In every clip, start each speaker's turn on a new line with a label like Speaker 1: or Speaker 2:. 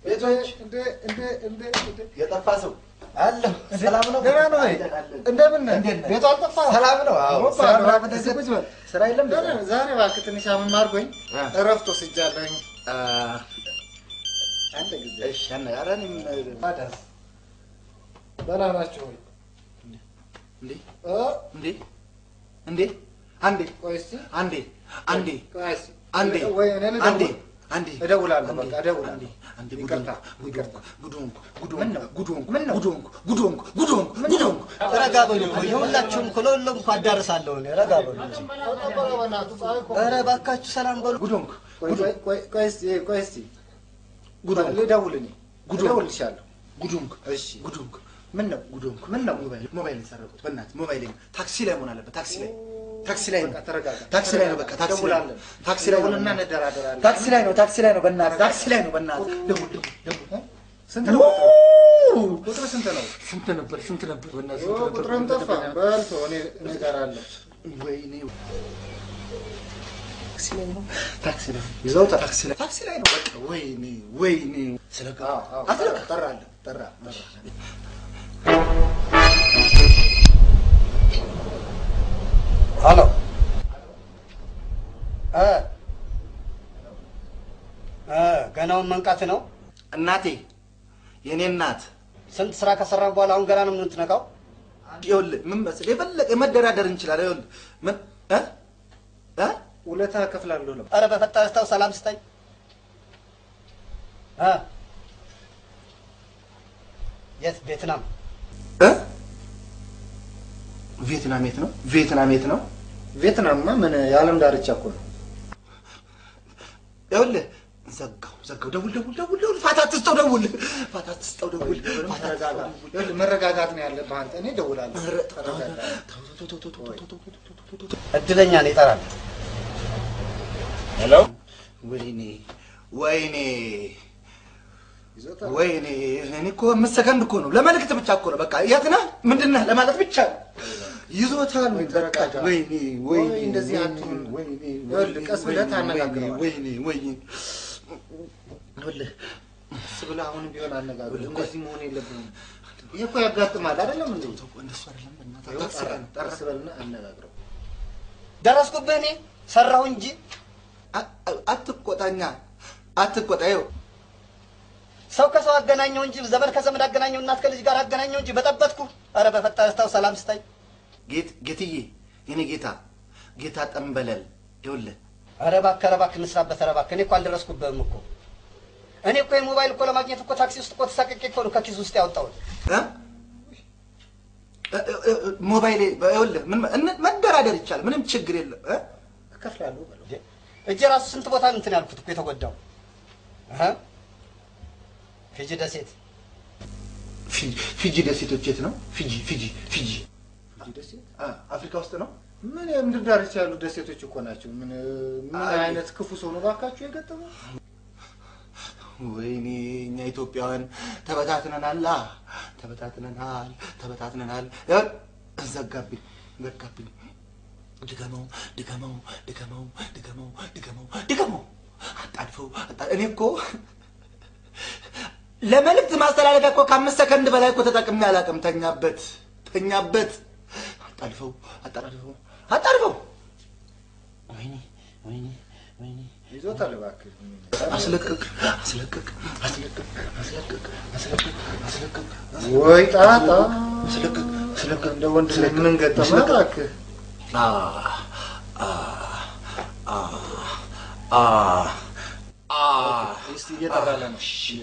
Speaker 1: ቤቶች
Speaker 2: እንደ እንደ እንደ እንደ
Speaker 1: የጠፋ ሰው አለሁ። ሰላም ነው?
Speaker 2: ደህና ነው ወይ?
Speaker 1: አይጠቃለን።
Speaker 2: እንደምን ነህ?
Speaker 1: እንዴት ነህ?
Speaker 2: ቤቱ አልጠፋህም?
Speaker 1: ሰላም ነው? አዎ።
Speaker 2: ኦፓ፣
Speaker 1: ስራ
Speaker 2: እባክህ
Speaker 1: ምናምን
Speaker 2: እዚህ ቁጭ በል።
Speaker 1: ስራ የለም?
Speaker 2: ደህና ነህ? ዛሬ እባክህ ትንሽ አመም አድርጎኝ
Speaker 1: አ።
Speaker 2: እረፍት ወስጃለሁኝ።
Speaker 1: አ፣
Speaker 2: አንድ ጊዜ
Speaker 1: እሺ፣ አነ- ኧረ እኔም
Speaker 2: ታዲያስ ደህና ናችሁ ወይ?
Speaker 1: እንዴ
Speaker 2: እ?
Speaker 1: እንዴ እንዴ አንዴ
Speaker 2: ቆይ እስኪ
Speaker 1: አንዴ አንዴ
Speaker 2: ቆይ እስኪ
Speaker 1: አንዴ
Speaker 2: ወይ እኔ ልደውል?
Speaker 1: አንዴ አንዴ
Speaker 2: እደውላለሁ፣
Speaker 1: አንዴ፣
Speaker 2: በቃ እደውላለሁ።
Speaker 1: አንዴ አንዴ
Speaker 2: ይቅርታ፣
Speaker 1: ጉድ
Speaker 2: ይቅርታ።
Speaker 1: ሆንኩ፣ ጉድ ሆንኩ፣ ጉድ
Speaker 2: ምን
Speaker 1: ሆንኩ፣
Speaker 2: ነው?
Speaker 1: ጉድ ሆንኩ፣
Speaker 2: ምን ነው?
Speaker 1: ጉድ ሆንኩ፣ ጉድ ሆንኩ፣ ጉድ ሆንኩ፣ ጉድ ሆንኩ፣
Speaker 3: ረጋ በሉ እኮ የሁላችሁም እኮ ለሁሉም እኮ አዳርሳለሁ እኔ ረጋ በሉ እንጂ።
Speaker 2: ተጠበቀ በእናትህ፣ ፀሐይ እኮ
Speaker 3: ኧረ እባካችሁ ሰላም በሉ።
Speaker 1: ጉድ ሆንኩ፣
Speaker 2: ቆይ ቆይ- ቆይ ቆይ እስኪ ቆይ እስኪ
Speaker 1: ጉድ ሆንኩ፣
Speaker 2: ልደውል እኔ
Speaker 1: ጉድ ሆንኩ።
Speaker 2: እደውልልሻለሁ።
Speaker 1: ጉድ ሆንኩ፣
Speaker 2: እሺ
Speaker 1: ጉድ ሆንኩ፣
Speaker 2: ምን ነው
Speaker 1: ጉድ ሆንኩ።
Speaker 2: ምን ነው?
Speaker 1: ሞባይል ሞባይል የሰረቁት በእናትህ ሞባይል ታክሲ ላይ መሆን አለበት። ታክሲ ላይ ታክሲ ላይ ነው
Speaker 2: በቃ ተረጋጋ።
Speaker 1: ታክሲ ላይ ነው። በቃ ታክሲ ላይ ነው።
Speaker 2: ደውላለን።
Speaker 1: ታክሲ ላይ ነው።
Speaker 2: ደውልና እንደራደራለን።
Speaker 1: ታክሲ ላይ ነው። ታክሲ ላይ ነው። በእናትህ ታክሲ ላይ ነው። በእናትህ ደውል ደውል ደውል።
Speaker 2: ስንት ነው ቁጥር ስንት ነው?
Speaker 1: ስንት ነበር? ስንት ነበር? በእናትህ
Speaker 2: ኦ፣
Speaker 1: ስንት ነበር?
Speaker 2: ቁጥርም ጠፋ። በልቶ እኔ እኔ ጋር አለ።
Speaker 1: ወይኔ ታክሲ ላይ ነው። ታክሲ ላይ ነው። ይዘውታል። ታክሲ ላይ ታክሲ ላይ ነው። በቃ ወይኔ ወይኔ ስለቃ
Speaker 2: አዎ፣ አዎ፣
Speaker 1: አትለቃ
Speaker 2: ጠራለህ፣ ጠራ ጠራ።
Speaker 3: ሄሎ እ እ ገናውን መንቃት ነው።
Speaker 1: እናቴ የኔ እናት
Speaker 3: ስንት ስራ ከሰራን በኋላ አሁን ገና ነው የምትነቃው?
Speaker 1: ይኸውልህ ምን መሰለህ የፈለቀ መደራደር እንችላለን። ይኸውልህ ምን እ እ
Speaker 2: ውለታ እከፍላለሁ ነው።
Speaker 3: ኧረ በፈጠረህ ተው፣ ሰላም ስጠኝ እ የት ቬትናም?
Speaker 1: እ ቪየትናም የት ነው? ቪየትናም የት ነው?
Speaker 2: ቪየትናምማ ምን የዓለም ዳርቻ እኮ ነው።
Speaker 1: ይኸውልህ ዘጋው ዘጋው። ደውል ደውል ደውል ደውል። ፋታ አትስጠው ደውል። ፋታ አትስጠው ደውል። ፋታ
Speaker 2: ተረጋጋ።
Speaker 1: አትስጠው ደውል።
Speaker 2: ይኸውልህ መረጋጋት ነው ያለብህ አንተ። እኔ እደውላለሁ።
Speaker 1: ኧረ
Speaker 2: ተረጋጋ።
Speaker 1: ተው ተው ተው ተው ተው ተው ተው ተው ተው ተው ተው።
Speaker 3: እድለኛ ነው ይጠራል።
Speaker 2: ሄሎ
Speaker 1: ወይኔ ወይኔ
Speaker 2: ይዞታል።
Speaker 1: ወይኔ እኔ እኮ አምስት ሰከንድ እኮ ነው ለመልእክት ብቻ እኮ ነው። በቃ የት ነህ ምንድን ነህ ለማለት ብቻ ነው። ይዞታል።
Speaker 2: ወይ
Speaker 1: በቃ
Speaker 2: ተረጋጋ።
Speaker 1: ወይኔ ወይኔ
Speaker 2: ወይ እንደዚህ
Speaker 1: ወይኔ
Speaker 2: አትሁን።
Speaker 1: ወይኔ
Speaker 2: ይኸውልህ ቀስ ብለህ
Speaker 1: ወይኔ
Speaker 2: ታነጋግረዋለህ።
Speaker 1: ወይኔ ወይኔ ይኸውልህ
Speaker 2: ቀስ ብለህ አሁንም ቢሆን አነጋግር።
Speaker 1: ይኸውልህ፣
Speaker 2: እንደዚህ መሆን የለብህም። ይህ እኮ ያጋጥማል አይደለም እንዴ?
Speaker 1: ተው እንደሱ አይደለም በእናትህ
Speaker 2: ይኸው
Speaker 1: ታክሲ ላይ ነው።
Speaker 2: ቀስ በልና አነጋግረው።
Speaker 3: ደረስኩብህ እኔ ሰራሁ እንጂ
Speaker 1: አ- አ- አትቆጣኛ አትቆጣ። ይኸው
Speaker 3: ሰው ከሰው አገናኘው እንጂ ዘመድ ከዘመድ አገናኘው፣ እናት ከልጅ ጋር አገናኘው እንጂ በጠበጥኩ። ኧረ በፈጠረህ ተው፣ ሰላም ስጠኝ።
Speaker 1: ጌት ጌትዬ የኔ ጌታ ጌታ ጠንበለል ይኸውልህ
Speaker 3: ኧረ እባክህ ኧረ እባክህ እንስራበት። ኧረ እባክህ እኔ እኮ አልደረስኩብህም እኮ እኔ እኮ የሞባይል እኮ ለማግኘት እኮ ታክሲ ውስጥ እኮ ተሳቅቄ እኮ ነው ከኪስ ውስጥ ያወጣሁት።
Speaker 1: እ? እ- እ- እ- ሞባይሌ ይኸውልህ ምን እነ- መደራደር ይቻላል። ምንም ችግር የለም እ?
Speaker 2: እከፍላለሁ በለው።
Speaker 3: እጄ ራሱ ስንት ቦታ እንትን ያልኩት እኮ የተጎዳው እህ? ፊጂ ደሴት
Speaker 1: ፊጂ- ፊጂ ደሴቶች የት ነው? ፊጂ ፊጂ ፊጂ
Speaker 2: ፊጂ ደሴት
Speaker 1: አ፣ አፍሪካ ውስጥ ነው።
Speaker 2: ምን የምድር ዳርቻ ያሉ ደሴቶች እኮ ናቸው። ምን ምን
Speaker 1: አይ።
Speaker 2: አይነት ክፉ ሰው ነው ባካችሁ የገጠመው?
Speaker 1: ወይኔ እኛ ኢትዮጵያውያን ተበታትነናል፣ አ፣ ተበታትነናል፣ ተበታትነናል። ይኸውልህ ዘጋብኝ ዘጋብኝ። ድገመው ድገመው ድገመው ድገመው ድገመው ድገመው አጣድፈው አጣ- እኔ እኮ ለመልእክት ማስተላለፊያ እኮ ከአምስት ሰከንድ በላይ እኮ ተጠቅሜ አላውቅም። ተኛበት ተኛበት። አጣድፈው አጣድፈው አጣድፈው። ወይኔ ወይኔ ወይኔ
Speaker 2: ይዞታል እባክህ።
Speaker 1: አስለቅቅ አስለቅቅ አስለቅቅ አስለቅቅ አስለቅቅ አስለቅቅ
Speaker 2: ወይ ጣጣ
Speaker 1: አስለቅቅ አስለቅቅ
Speaker 2: እንደ ወንድ ልጅ ምን ገጠመህ እባክህ?
Speaker 1: አ አ አ አ አ
Speaker 2: እስቲ እየጠራለ ነው።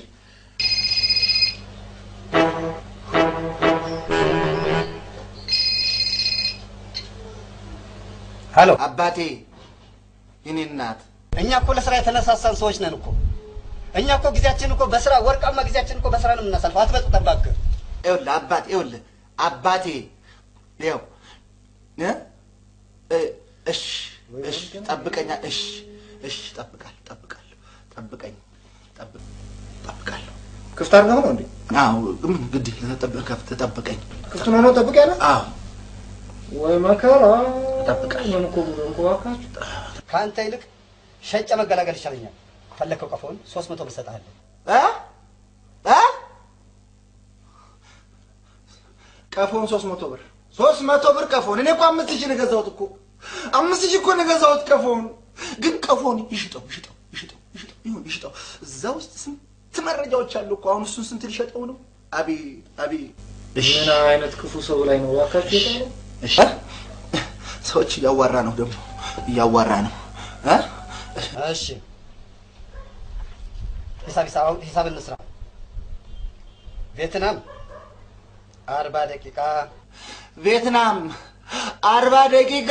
Speaker 3: ሄሎ
Speaker 1: አባቴ የኔ እናት
Speaker 3: እኛ እኮ ለስራ የተነሳሳን ሰዎች ነን እኮ እኛ እኮ ጊዜያችን እኮ በስራ ወርቃማ ጊዜያችን እኮ በስራ ነው የምናሳልፈው። አትበጥብጥ እባክህ።
Speaker 1: ይኸውልህ አባቴ ይኸውልህ አባቴ ይኸው እ እ እሺ እሺ ጠብቀኛ እሺ እሺ ጠብቃለሁ ጠብቃለሁ ጠብቀኝ ጠብቅ ጠብቃለሁ
Speaker 2: ክፍት አድርገው ነው እንዴ?
Speaker 1: አዎ ምን ግድ ተጠብቅ ተጠብቀኝ
Speaker 2: ክፍቱን ሆኖ ጠብቅ ያለ
Speaker 1: አዎ
Speaker 2: ወይ መከራ።
Speaker 1: እጠብቃለሁ።
Speaker 2: ምን እኮ ጉድ እንኳ እባካችሁ።
Speaker 3: ከአንተ ይልቅ ሸጨ መገላገል ይሻለኛል። ፈለግከው ቀፎን ሶስት መቶ ብር እሰጥሃለሁ።
Speaker 1: እ እ ቀፎን ሶስት መቶ ብር ሶስት መቶ ብር ቀፎን። እኔ እኮ አምስት ሺህ ነው የገዛሁት እኮ አምስት ሺህ እኮ ነው የገዛሁት ቀፎን። ግን ቀፎን ይሽጠው ይሽጠው ይሽጠው ይሽጠው ይሁን ይሽጠው። እዛ ውስጥ ስንት መረጃዎች አሉ እኮ። አሁን እሱን ስንት ሊሸጠው ነው? አቤት አቤት።
Speaker 2: ምን አይነት ክፉ ሰው ላይ ነው እባካችሁ የጣለው?
Speaker 1: እሺ ሰዎች እያዋራ ነው ደግሞ እያዋራ ነው እ
Speaker 3: እሺ ሂሳብ ሂሳብ ሂሳብ እንስራ። ቬትናም አርባ ደቂቃ
Speaker 1: ቪየትናም አርባ ደቂቃ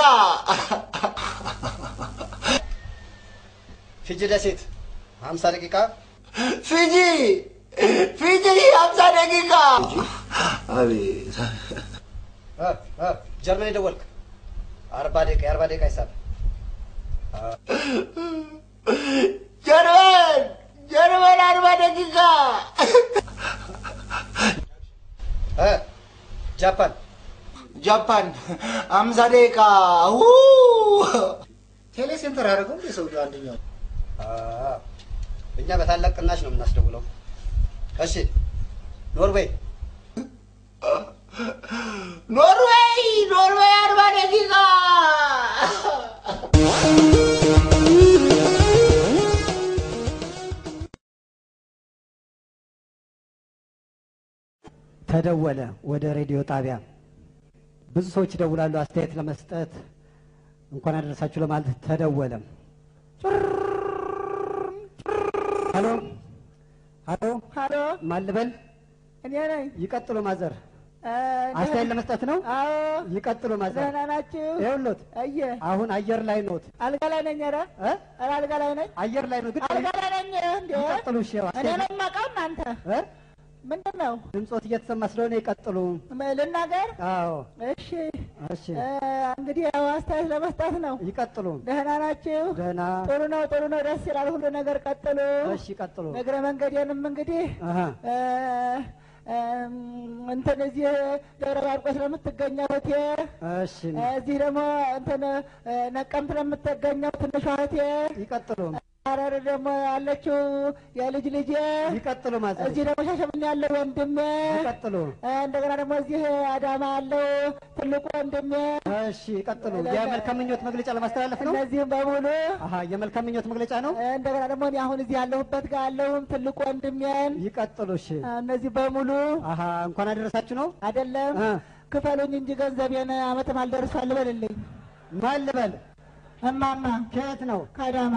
Speaker 3: ፊጂ ደሴት ሀምሳ ደቂቃ
Speaker 1: ፊጂ ፊጂ ሀምሳ ደቂቃ አቤት
Speaker 3: እ እ ጀርመን የደወልክ አርባ ደቂቃ የአርባ ደቂቃ ሂሳብ
Speaker 1: ጀርመን ጀርመን አርባ ደቂቃ
Speaker 3: እ ጃፓን
Speaker 1: ጃፓን ሀምሳ ደቂቃ ው
Speaker 2: ቴሌ ሴንተር አደረገው እንደ ሰውዬው አንደኛው
Speaker 3: አ፣ እኛ በታላቅ ቅናሽ ነው የምናስደውለው። እሺ ኖርዌይ
Speaker 1: ኖርዌይ ኖርዌይ አርባ ደቂቃ
Speaker 4: ተደወለ ወደ ሬዲዮ ጣቢያ። ብዙ ሰዎች ይደውላሉ አስተያየት ለመስጠት እንኳን አደረሳችሁ ለማለት ተደወለ። ሀሎ ሀሎ
Speaker 5: ሀሎ
Speaker 4: ማን ልበል?
Speaker 5: እኔ ነኝ።
Speaker 4: ይቀጥሉ ማዘር።
Speaker 5: እ፣
Speaker 4: አስተያየት ለመስጠት ነው።
Speaker 5: አዎ
Speaker 4: ይቀጥሉ ማዘር።
Speaker 5: ደህና ናችሁ?
Speaker 4: ይኸውልዎት
Speaker 5: እየ
Speaker 4: አሁን አየር ላይ ኖት
Speaker 5: አልጋ ላይ ነኝ። ኧረ
Speaker 4: እ?
Speaker 5: ኧረ አልጋ ላይ ነኝ።
Speaker 4: አየር ላይ ነው ግን
Speaker 5: አልጋ ላይ ነኝ። እንዴ
Speaker 4: ይቀጥሉ። እሺ ያው
Speaker 5: እኔ
Speaker 4: አስተያየት
Speaker 5: ነው የማውቀው። እናንተ
Speaker 4: እ?
Speaker 5: ምንድን ነው
Speaker 4: ድምፆት እየተሰማ ስለሆነ ይቀጥሉ።
Speaker 5: ም- ልናገር?
Speaker 4: አዎ
Speaker 5: እሺ
Speaker 4: እሺ
Speaker 5: እ፣ እንግዲህ ያው አስተያየት ለመስጠት ነው።
Speaker 4: ይቀጥሉ።
Speaker 5: ደህና ናችሁ?
Speaker 4: ደህና
Speaker 5: ጥሩ ነው፣ ጥሩ ነው፣ ደስ ይላል። ሁሉ ነገር ቀጥሉ።
Speaker 4: እሺ ይቀጥሉ።
Speaker 5: እግረ መንገዴንም እንግዲህ
Speaker 4: አሀ
Speaker 5: እ፣ እም፣ እንትን እዚህ ደብረ ማርቆስ ለምትገኘው እህቴ
Speaker 4: እሺ
Speaker 5: እዚህ ደግሞ እንትን እ፣ ነቀምት ለምትገኘው ትንሿ እህቴ
Speaker 4: ይቀጥሉ።
Speaker 5: ሐረር ደግሞ ያለችው የልጅ ልጄ
Speaker 4: ይቀጥሉ ማዘር።
Speaker 5: እዚህ ደግሞ ሻሸመኔ ያለው ወንድሜ
Speaker 4: ይቀጥሉ።
Speaker 5: እ፣ እንደገና ደግሞ እዚህ አዳማ ያለው ትልቁ ወንድሜ
Speaker 4: እሺ ይቀጥሉ። የመልካም ምኞት መግለጫ ለማስተላለፍ ነው።
Speaker 5: እነዚህም በሙሉ
Speaker 4: አሀ የመልካም ምኞት መግለጫ ነው።
Speaker 5: እ፣ እንደገና ደግሞ እኔ አሁን እዚህ ያለሁበት ጋር ያለውም ትልቁ ወንድሜን
Speaker 4: ይቀጥሉ። እሺ
Speaker 5: እ፣ እነዚህ በሙሉ
Speaker 4: አሀ እንኳን አደረሳችሁ ነው።
Speaker 5: አይደለም
Speaker 4: እ
Speaker 5: ክፈሉኝ እንጂ ገንዘቤን አመትም አልደርሷል ልበልልኝ
Speaker 4: ማን ልበል?
Speaker 5: እማማ
Speaker 4: ከየት ነው?
Speaker 5: ከአዳማ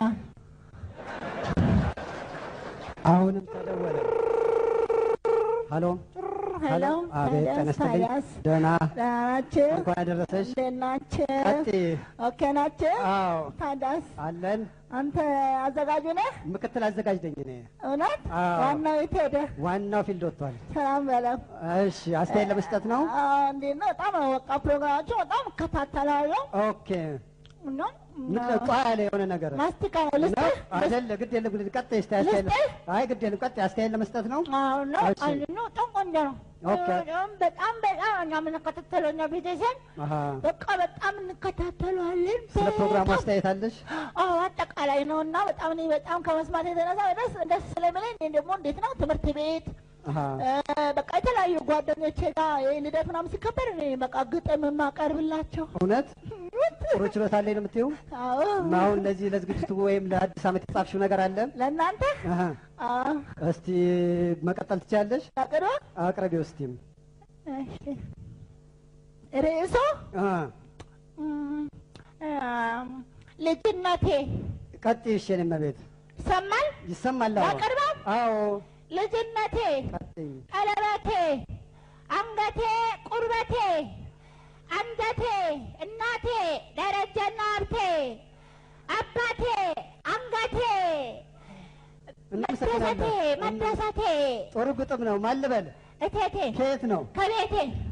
Speaker 4: አሁንም ተደወለ። ሀሎ
Speaker 5: ሄሎ
Speaker 4: አቤት፣ ጤና ይስጥልኝ።
Speaker 5: ታዲያስ
Speaker 4: ደህና
Speaker 5: ደህና ናችሁ?
Speaker 4: እንኳን አደረሰሽ።
Speaker 5: እንዴት ናችሁ?
Speaker 4: ቀጥይ።
Speaker 5: ኦኬ ናችሁ?
Speaker 4: አዎ
Speaker 5: ታዲያስ
Speaker 4: አለን።
Speaker 5: አንተ አዘጋጁ ነህ?
Speaker 4: ምክትል አዘጋጅ ነኝ እኔ።
Speaker 5: እውነት?
Speaker 4: አዎ።
Speaker 5: ዋናው የት ሄደ?
Speaker 4: ዋናው ፊልድ ወጥቷል።
Speaker 5: ሰላም በለው።
Speaker 4: እሺ አስተያየት ለመስጠት ነው።
Speaker 5: አዎ፣ እንዴት ነው? በጣም ነው በቃ ፕሮግራማቸው በጣም እከታተላለሁ
Speaker 4: ኦኬ
Speaker 5: እና
Speaker 4: ምንድነው ጧ ያለ የሆነ ነገር
Speaker 5: ማስቲካ ነው ልስጥህ?
Speaker 4: አይደለ? ግድ የለም ግድ ቀጥይ። እስቲ አስተያየት
Speaker 5: ልስጥህ?
Speaker 4: አይ ግድ የለም ቀጥይ። አስተያየት ለመስጠት ነው።
Speaker 5: አዎ ነው።
Speaker 4: እሺ።
Speaker 5: አንድ ነው። በጣም ቆንጆ ነው።
Speaker 4: ኦኬ።
Speaker 5: በጣም በጣም በጣም እኛ የምንከታተለው እኛ ቤተሰብ
Speaker 4: አሀ
Speaker 5: በቃ በጣም እንከታተለዋለን።
Speaker 4: ስለ ፕሮግራሙ
Speaker 5: በጣም
Speaker 4: አስተያየት አለሽ?
Speaker 5: አዎ አጠቃላይ ነው እና በጣም እኔ በጣም ከመስማት የተነሳ ደስ ደስ ስለሚለኝ እኔ ደግሞ እንዴት ነው ትምህርት ቤት
Speaker 4: አሀ
Speaker 5: እ፣ በቃ የተለያዩ ጓደኞቼ ጋር የልደት ምናምን ሲከበር እኔ በቃ ግጥም የማቀርብላቸው
Speaker 4: እውነት ጥሩ ችሎታ አለኝ ነው የምትይው?
Speaker 5: አዎ
Speaker 4: እና አሁን ለዚህ ለዝግጅቱ ወይም ለአዲስ ዓመት የጻፍሽው ነገር አለ?
Speaker 5: ለእናንተ
Speaker 4: አሀ
Speaker 5: አዎ
Speaker 4: እስቲ መቀጠል ትችያለሽ?
Speaker 5: አቅርቦ
Speaker 4: አቅርቢው እስቲም።
Speaker 5: እሺ ርዕሱ
Speaker 4: አ
Speaker 5: እም፣ እም፣ ልጅነቴ
Speaker 4: ቀጥይ። እሺ የኔ እመቤት
Speaker 5: ይሰማል
Speaker 4: ይሰማል? አዎ
Speaker 5: ያቀርባል
Speaker 4: አዎ
Speaker 5: ልጅነቴ
Speaker 4: ቀጥይ።
Speaker 5: ቀለበቴ አንገቴ ቁርበቴ አንጀቴ እናቴ ደረጀና ሀብቴ አባቴ አንገቴ መደሰቴ
Speaker 4: እናመሰግናለን።
Speaker 5: መደሰቴ
Speaker 4: ጥሩ ግጥም ነው። ማን ልበል?
Speaker 5: እቴቴ
Speaker 4: ከየት ነው?
Speaker 5: ከቤቴ